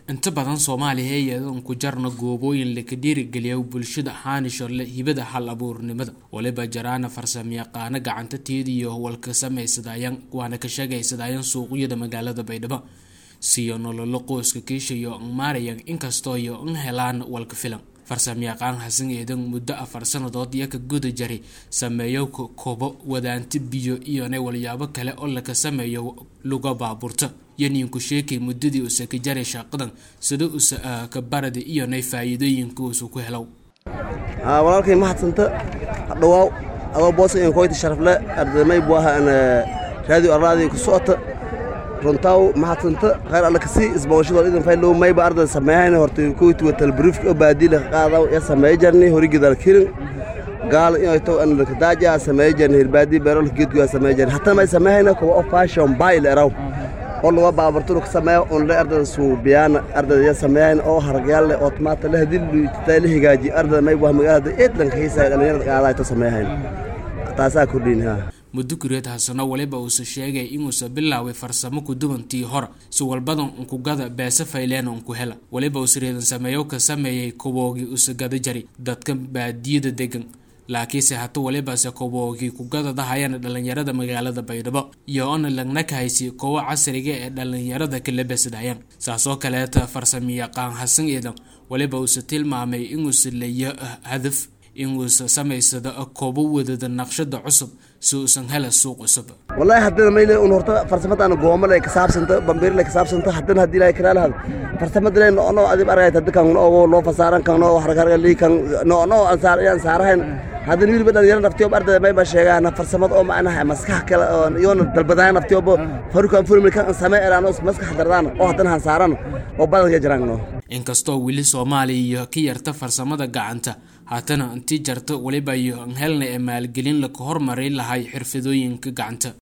inta badan soomaaliya iyadoon ku jarna goobooyin laka dhiirigeliya bulshada xaanisholle hibada hal abuurnimada waliba jaraana farsamayaqaano gacanta teediyo walka samaysadayaan waana ka sheegaysadayaan suuqyada magaalada baydhabo siyo nololo qoyska kiishayo maarayan inkastoo iyo n helaan walka filan farsamayaqaan xasan eedan muddo afar sannadood iyo ka guda jaray sameeyo kobo wadaanti biyo iyona walyaabo kale oo laka sameeyo luga baabuurta yaniinku sheekay muddadii usa ka jaray shaqadan sida usa ka barada iyonay faa'iidooyinka uusa ku helow walaalkay mahadsanta dhawaaw adoo boosa in koyti sharafle ardamay buaha raadiyo arlaadii ku socota runtaaw mahadsanta khayr alla kasii isbawashadoo idan faylow mayba ardada sameeyahayna horta koyti watal briefka oo baadiila qaadaw ya sameey jarni hori gidal kirin gaal inay taw an laka daaja sameey jarni hirbaadi beerol geedku sameey jarni hatta may sameeyahayna kuwa oo fashion bail eraw oo laga baabarturo ka sameeyo on le ardada suubiyaan ardada ya sameeyahayna oo haragyaal leh oo tomaata leh hadii luujitay la hagaaji ardada may waa magaalada eedlan ka hiisay dhalinyarada qaadaa ta sameeyahayna taasaa kordhin haa muddo kureed hasano waliba uusa sheegay inuusa bilaaway farsamo kuduwantii hore si walbadan unkugada beese fayleen unku hela waliba uusa reedan sameeyo ka sameeyay koboogii usa gada jari dadka baadiyada degan laakiinse hata walibase koboogii kugadadahayana dhalinyarada magaalada baydhabo iyo ona lagna kahaysi kowo casriga ee dhalinyarada kala besadayaan saasoo kaleeta farsamayaqaan xasan eedan waliba uusa tilmaamay inuusa leeyo hadaf inuusa samaysado koobo wadada naqshada cusub si uusan hela suuq cusub wallaahi haddana mayle un horta farsamadaana goomale ka saabsanta bambiirle ka saabsanta haddana haddii ilaahay karaa lahad farsamadale noono adib argayt haddi kan noogo loo fasaaran kan noo hargargali kan noono ansaar yaan saarahayn haddana wiliba dhalinyaro naftiyoob ardada mayba sheegaan farsamad oo macnaha maskax kale oo iyoona dalbadaan naftiyoobo farukan fulmil kan samee eraano maskax dardaan oo haddana han saaran oo badanka jiraan no inkastoo weli soomaaliya iyo ka yarta farsamada gacanta haatana intii jarta weliba iyo helna ee maalgelin laka hormaray lahay xirfadooyinka gacanta